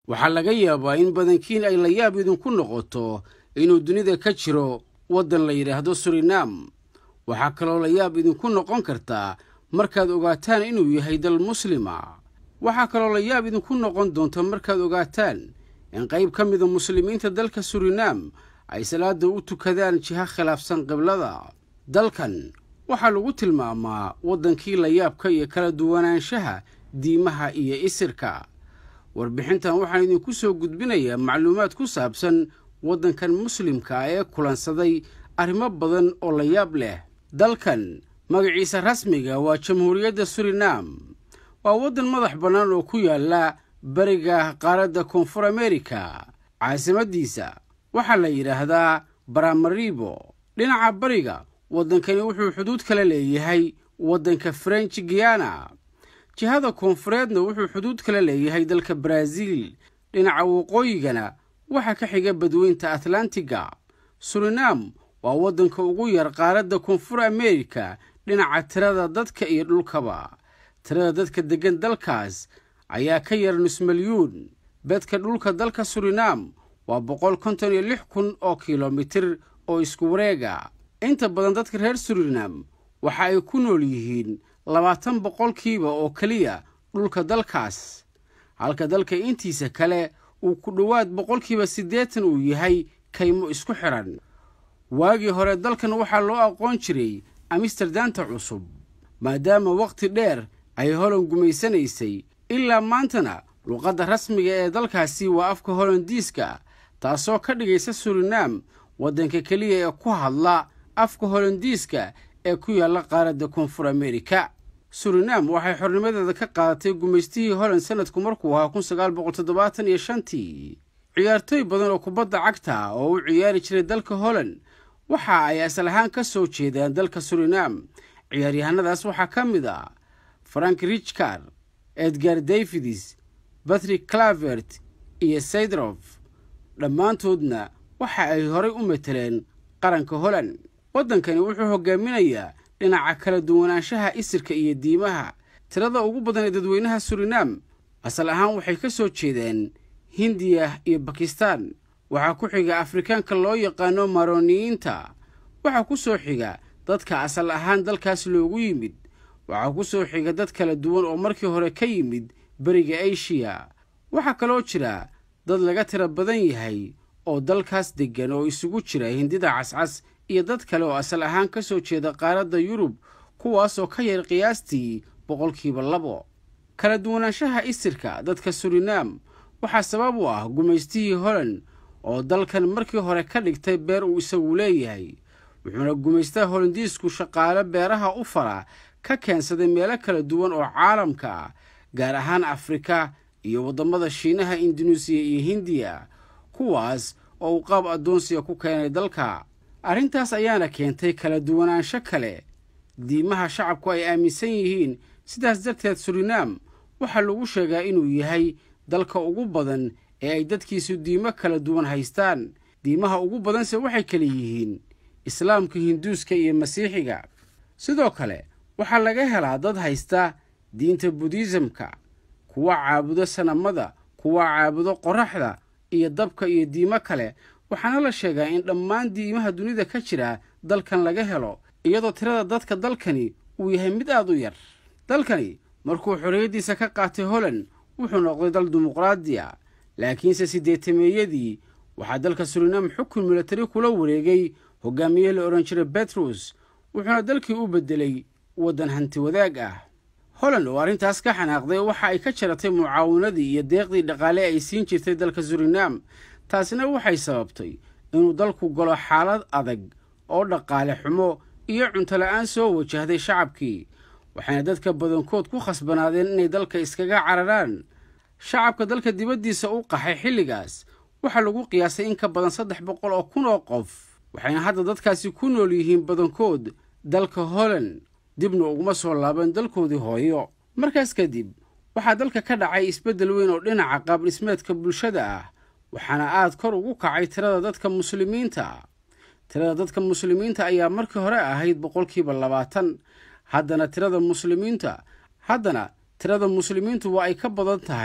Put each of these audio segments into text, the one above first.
waxaa laga yaabaa in badankiin ay layaab idinku noqoto inuu dunida ka jiro waddan la yidhaahdo surinam waxaa kaloo layaab idinku noqon kartaa markaad ogaataan inuu yahay dal muslima waxaa kaloo layaab idinku noqon doonta markaad ogaataan in qayb ka mida muslimiinta dalka surinam ay salaada u tukadaan jiha khilaafsan qiblada dalkan waxaa lagu tilmaamaa waddankii layaabka iyo kala duwanaanshaha diimaha iyo isirka warbixintan waxaan idinku soo gudbinayaa macluumaad ku saabsan waddankan muslimka ee kulansaday arrimo badan oo layaab leh dalkan magaciisa rasmiga waa jamhuuriyadda surinam waa waddan madax bannaan oo ku yaalla bariga qaaradda koonfur amerika caasimaddiisa waxaa la yidhaahdaa baramaribo dhinaca bariga waddankani wuxuu xuduud kala leeyahay waddanka french guyana jihada koonfureedna wuxuu xuduud kala leeyahay dalka baraaziil dhinaca waqooyigana waxaa ka xiga badweynta atlantiga surinam waa waddanka ugu yar qaaradda koonfur amerika dhinaca tirada dadka iyo dhulkaba tirada dadka deggan dalkaas ayaa ka yar nus milyuun bedka dhulka dalka surinam waa boqol konton iyo lix kun oo kilomitir oo isku wareega inta badan dadka reer surinam waxa ay ku nool yihiin labaatan boqolkiiba oo keliya dhulka dalkaas halka dalka intiisa kale uu ku dhowaad boqolkiiba siddeetan uu yahay kaymo isku xidhan waagii hore dalkan waxaa loo aqoon jiray amsterdanta cusub maadaama wakhti dheer ay holan gumaysanaysay ilaa maantana luqadda rasmiga ee dalkaasi waa afka holandiiska taasoo ka dhigaysa surinam waddanka keliya ee ku hadla afka holandiiska ee ku yaalla qaaradda koonfur amerika surinam waxay xornimadeeda ka qaadatay gumaystihii holand sanadku markuu ahaa kun sagaal boqol toddobaatan iyo shantii ciyaartooy badan oo kubadda cagta oo u ciyaari jiray dalka holand waxa ay asal ahaan ka soo jeedaan dalka surinam ciyaaryahanadaas waxaa ka mid ah frank richcard edgar davids batrick clavert iyo saydrof dhammaantoodna waxa ay horay u mateleen qaranka holand waddankani wuxuu hogaaminayaa dhinaca kala duwanaanshaha isirka iyo diimaha tirada ugu badan ee dadweynaha surinam asal ahaan waxay ka soo jeedeen hindiya iyo bakistan waxaa ku xiga afrikaanka loo yaqaano maroniyiinta waxaa ku soo xiga dadka asal ahaan dalkaas loogu yimid waxaa ku soo xiga dad kala duwan oo markii hore ka yimid beriga eshiya waxaa kaloo jira dad laga tira badan yahay oo dalkaas deggan oo isugu jira hindida cascas iyo dad kale oo asal ahaan ka soo jeeda qaaradda yurub kuwaasoo ka yar qiyaastii boqolkiiba labo kala duwanaanshaha isirka dadka surinam waxaa sabab u ah gumaystihii holand oo dalkan markii hore ka dhigtay beer uu isagu leeyahay wuxuuna gumaystaha holandiisku shaqaale beeraha u fara ka keensaday meelo kala duwan oo caalamka ah gaar ahaan afrika iyo waddamada shiinaha induneisiya iyo hindiya kuwaas oo uu qaab addoonsiga ku keenay dalka arrintaas ayaana keentay kala duwanaansho kale diimaha shacabku ay aaminsan yihiin sidaas darteed surinam waxaa lagu sheegaa inuu yahay dalka ugu badan ee ay dadkiisu diimo kala duwan haystaan diimaha ugu badanse waxay kala yihiin islaamka hinduuska iyo masiixiga sidoo kale waxaa laga helaa dad haysta diinta budiisamka kuwa caabudo sanamada kuwa caabudo qoraxda iyo dabka iyo diimo kale waxaana la sheegaa in dhammaan diimaha dunida ka jira dalkan laga helo iyadoo tirada dadka dalkani uu yahay mid aad u yar dalkani markuu xorriyaddiisa ka qaatay holand wuxuu noqday dal dimuqraadiya laakiinse siddeetameeyadii waxaa dalka surinam xukun milatari kula wareegay hogaamiye la odhan jiray betrus wuxuuna dalkii u beddelay waddan hanti wadaag ah holand oo arrintaas ka xanaaqday waxa ay ka jaratay mucaawanadii iyo deeqdii dhaqaale ay siin jirtay dalka surinam taasina waxay sababtay inuu dalku galo xaalad adag oo dhaqaale xumo iyo cunto la'aan soo wajahday shacabkii waxayna dadka badankood ku khasbanaadeen inay dalka iskaga cararaan shacabka dalka dibaddiisa u qaxay xilligaas waxaa lagu qiyaasay in ka badan saddex boqol oo kun oo qof waxayna hadda dadkaasi ku nool yihiin badankood dalka holand dibna uguma soo laaban dalkoodii hooyo markaas kadib waxaa dalka ka dhacay isbeddel weyn oo dhinaca qaab dhismeedka bulshada ah waxaana aad kor ugu kacay tirada dadka muslimiinta tirada dadka muslimiinta ayaa markii hore ahayd boqolkiiba labaatan haddana tirada muslimiinta haddana tirada muslimiintu waa ay ka badan tahay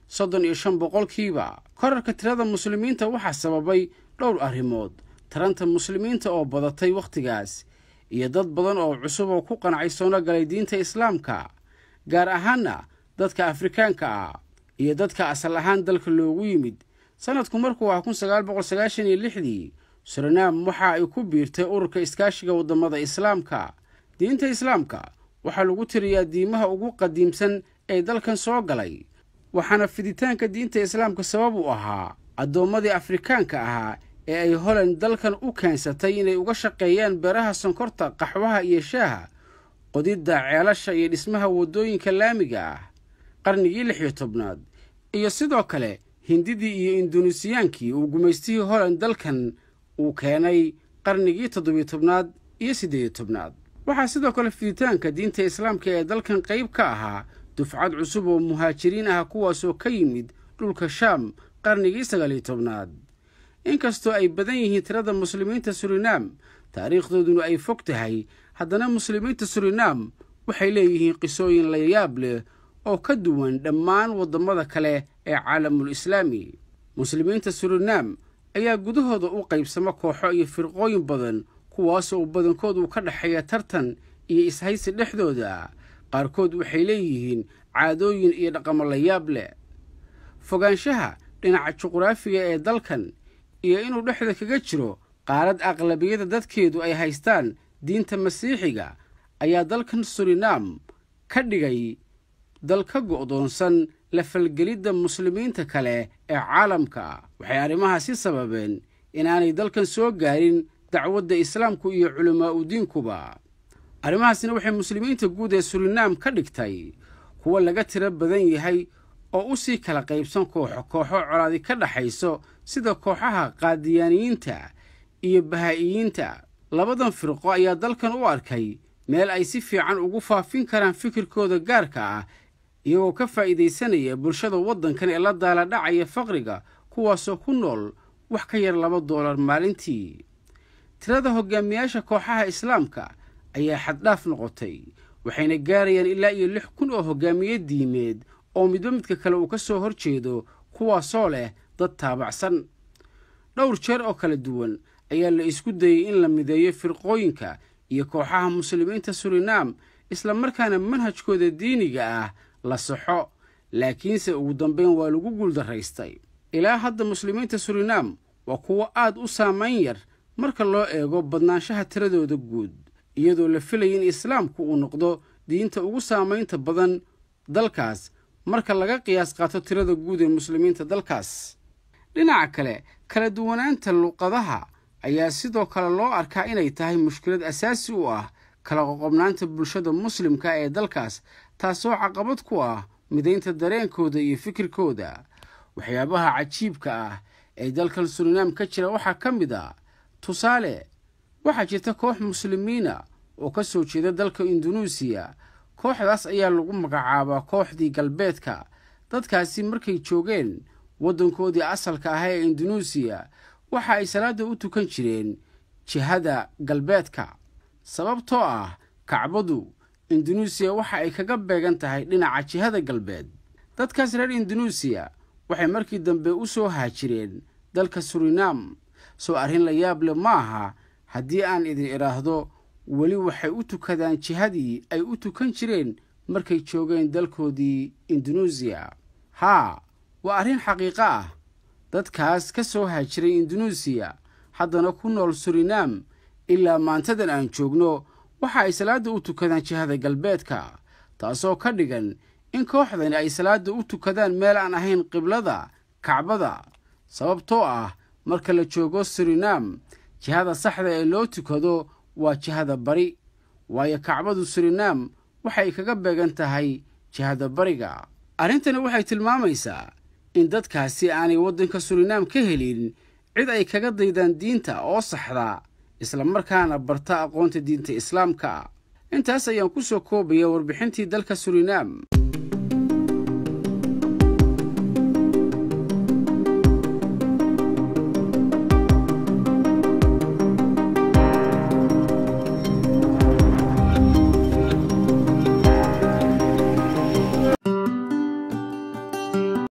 soddon iyo shan boqolkiiba korarka tirada muslimiinta waxaa sababay dhowr arrimood taranta muslimiinta oo badatay wakhtigaas iyo dad badan oo cusub oo ku qancay soono galay diinta islaamka gaar ahaanna dadka afrikaanka ah iyo dadka asal ahaan dalka loogu yimid sannadku markuu ah kun sagaal boqol sagaashan iyo lixdii surinaam waxa ay ku biirtay ururka iskaashiga waddamada islaamka diinta islaamka waxaa lagu tiriyaa diimaha ugu qadiimsan ee dalkan soo galay waxaana fiditaanka diinta islaamka sabab u ahaa addoommadii afrikaanka ahaa ee ay holand dalkan u keensatay inay uga shaqeeyaan beeraha sonkorta qaxwaha iyo shaaha qodidda ceelasha iyo dhismaha waddooyinka laamiga ah qarnigii lix iyo tobnaad iyo sidoo kale hindidii iyo induneesiyaankii uu gumaystihii holand dalkan uu keenay qarnigii toddobiyo tobnaad iyo siddeediyo tobnaad waxaa sidoo kale fiditaanka diinta islaamka ee dalkan qayb ka ahaa dufcad cusub oo muhaajiriin ah kuwaasoo ka yimid dhulka shaam qarnigii sagaaliyo tobnaad inkastoo ay badan yihiin tirada muslimiinta surinaam taariikhdooduna ay fog tahay haddana muslimiinta surinaam waxay leeyihiin qisooyin layaab leh oo ka duwan dhammaan waddamada kale ee caalamul islaami muslimiinta surinaam ayaa gudahooda u qaybsama kooxo iyo firqooyin badan kuwaasoo badankood uu ka dhexeeya tartan iyo ishaysi dhexdooda qaarkood waxay leeyihiin caadooyin iyo dhaqamo layaab leh fogaanshaha dhinaca juqraafiga ee dalkan iyo inuu dhexda kaga jiro qaarad aqlabiyada dadkeedu ay haystaan diinta masiixiga ayaa dalkan surinaam ka dhigay dal ka go'doonsan la falgelidda muslimiinta kale ee caalamka waxay arrimahaasi sababeen inaanay dalkan soo gaarin dacwadda islaamku iyo culamaa u diinkuba arrimahaasina waxay muslimiinta guud ee surinaam ka dhigtay kuwa laga tiro badan yahay oo u sii kala qaybsan kooxo kooxo colaadi ka dhaxayso sida kooxaha qaadiyaaniyiinta iyo bahaa'iyiinta labadan firqo ayaa dalkan u arkay meel ay si fiican ugu faafin karaan fikirkooda gaarka ah iyagoo ka faa'iidaysanaya bulshada waddankan ee la daala dhacaya faqriga kuwaasoo ku nool wax ka yar laba doolar maalintii tirada hogaamiyaasha kooxaha islaamka ayaa xaddhaaf noqotay waxayna gaarayaan ilaa iyo lix kun oo hogaamiye diimeed oo midba midka kale uu ka soo hor jeedo kuwaasoo leh dad taabacsan dhowr jeer oo kala duwan ayaa la isku dayey in la mideeyo firqooyinka iyo kooxaha muslimiinta surinaam isla markaana manhajkooda diiniga ah la saxo laakiinse ugu dambayn waa lagu guuldaraystay ilaa hadda muslimiinta surinaam waa kuwo aad u saamayn yar marka loo eego badnaanshaha tiradooda guud iyadoo la filaya in islaamku uu noqdo diinta ugu saamaynta badan dalkaas marka laga qiyaas qaato tirada guud ee muslimiinta dalkaas dhinaca kale kala duwanaanta luqadaha ayaa sidoo kale loo arkaa inay tahay mushkilad asaasi u ah kala qoqobnaanta bulshada muslimka ee dalkaas taasoo caqabad ku ah midaynta dareenkooda iyo fikirkooda waxyaabaha cajiibka ah ee dalkan surinaam ka jira waxaa ka mid a tusaale waxaa jirta koox muslimiina oo ka soo jeeda dalka indunuusiya kooxdaas ayaa lagu magacaabaa kooxdii galbeedka dadkaasi markay joogeen waddankoodii asalka ahaa ee indunuusiya waxa ay salaadda u tukan jireen jihada galbeedka sababtoo ah kacbadu indunuusiya waxa ay kaga beegan tahay dhinaca jihada galbeed dadkaas reer indunuusiya waxay markii dambe u soo haajireen dalka surinaam soo arrin la yaab leh ma aha haddii aan idin idhaahdo weli waxay u tukadaan jihadii ay u tukan jireen markay joogeen dalkoodii indunuusiya haa waa arrin xaqiiqo ah dadkaas ka soo haajiray indunuusiya haddana ku nool surinaam ilaa maantadan aan joogno waxa ay salaadda u tukadaan jihada galbeedka taasoo ka dhigan in kooxdani ay salaadda u tukadaan meel aan ahayn qiblada kacbada sababtoo ah marka la joogo surinaam jihada saxda ee loo tukado waa jihada bari waayo kacbadu surinaam waxay kaga beegan tahay jihada bariga arrintani waxay tilmaamaysaa in dadkaasi aanay waddanka surinaam ka helin cid ay kaga daydaan diinta oo saxda isla markaana barta aqoonta diinta islaamka intaas ayaan ku soo koobaya warbixintii dalka surinaam